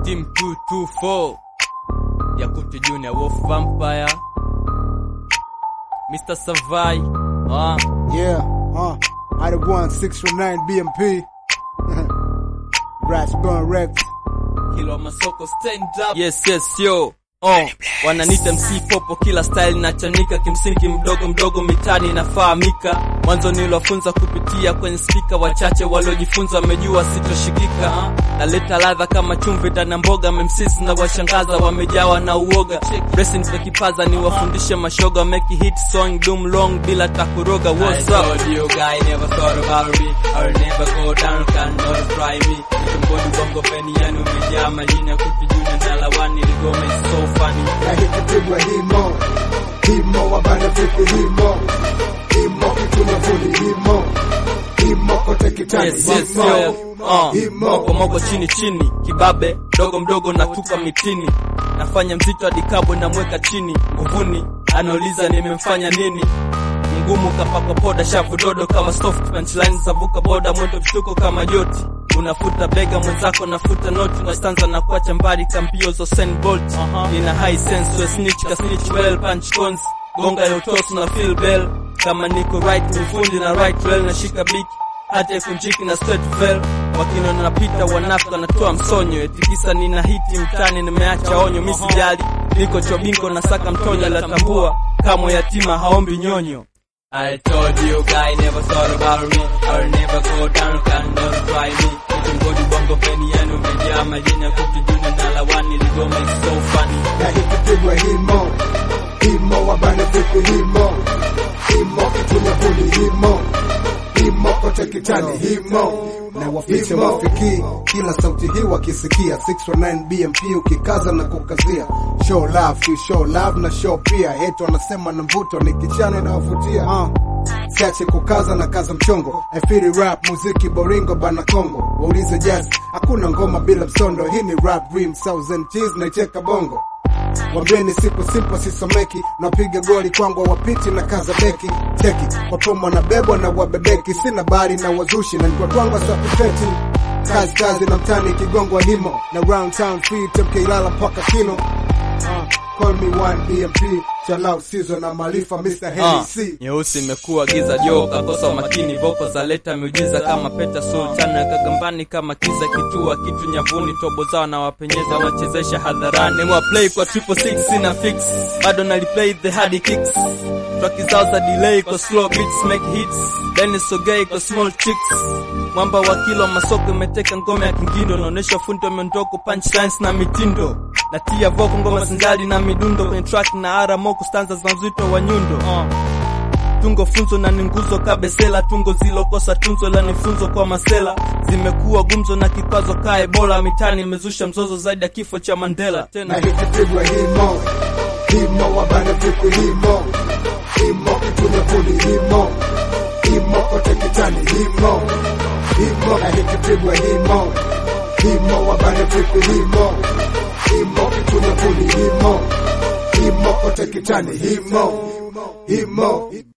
Team 224 Yakuti Junior Wolf Vampire Mr. Savai ah. Yeah, uh, I the one six from nine BMP. Rats burn Rex. Kilo Masoko stand up. Yes, yes, yo. Oh, wananita MC Popo, kila style nachanika, kimsingi mdogo mdogo mitani inafahamika. Mwanzo niliwafunza kupitia kwenye spika, wachache waliojifunza wamejua sitoshikika. Naleta ladha kama chumvi ndani ya mboga, memsis na washangaza wamejawa na uoga. Blessings za kipaza ni wafundishe mashoga, make hit song doom long bila takuroga. What's up? I told you guy never thought about me I'll never go down cannot try me Mtumboni bongo peni yani umejaa majina kutijuna na lawani ligome is so funny Na hikipigwa himo. Himo wabana vipi himo. Himo kituna vuli himo. Himo kote kitani Yes, yes, himo. yo. Uh, Himo. moko moko chini chini kibabe dogo mdogo natuka mitini nafanya mzito hadi kabwe namweka chini nguvuni anauliza nimemfanya nini mgumu kapakwa poda shavu dodo kama soft punchline zavuka boda mwendo vituko kama joti unafuta bega mwenzako nafuta noti nastanza na kuacha mbali kambio zo Usain Bolt nina high sense we snitch ka snitch well punch cons gonga ya utosi na feel bell kama niko right mifundi na right well nashika beat hata ikunjiki na straight vel wakina napita wanafika natoa msonyo etikisa nina hiti mtani nimeacha onyo misijali niko chobinko nasaka mtonyo latambua kamwe yatima haombi nyonyo I told you guy never thought about me I'll never go down cannot try me Mtumboni bongo peni yani umejaa majina kutijuna na lawani ligome is so funny Na hikipigwa himo. Himo wabana vipi himo. Himo kituna vuli himo. Himo kote kitani himo. Na wafiche wafiki kila sauti hii wakisikia 619 BMP ukikaza na kukazia show love to show love na show pia hetu wanasema na mvuto ni kichano inawavutia uh. Siache kukaza na kaza mchongo I feel rap muziki boringo bana Kongo waulize jazz hakuna ngoma bila msondo hii ni rap dream thousand cheese naicheka bongo Wambeni siku simple sisomeki napiga goli kwangu wapiti na kaza beki teki wapomo na bebwa na wabebeki sina bari na wazushi na niko twangwa sapipeti kazi kazi na mtani kigongwa himo na round town free temke ilala mpaka kino uh, call me one BMP chalau sizo na maarifa Mr. Ah, Hennessy nyeusi imekuwa giza joo kakosa umakini voko za leta miujiza kama peta sultana kagambani kama kiza kitua kitu nyavuni tobo zao na wapenyeza wachezesha hadharani mwa play kwa triple six na fix bado naliplay the hard kicks traki zao za delay kwa slow beats make hits then sogei kwa small chicks mwamba wa kilo masoko imeteka ngome ya kingindo naonesha fundi wa miondoko punchlines na mitindo natia voko ngoma zingali na midundo kwenye track na ara moko stanza za uzito wa nyundo uh. tungo funzo na ni nguzo kabesela tungo zilokosa tunzo la nifunzo kwa masela zimekuwa gumzo na kikwazo kae bora mitani imezusha mzozo zaidi ya kifo cha Mandela na tena hikipigwa himo himo wabana vipi himo himo kituna vuli himo himo kote kitani himo himo na hikipigwa himo himo wabana vipi himo himo kituna vuli himo himo kote kitani himo himo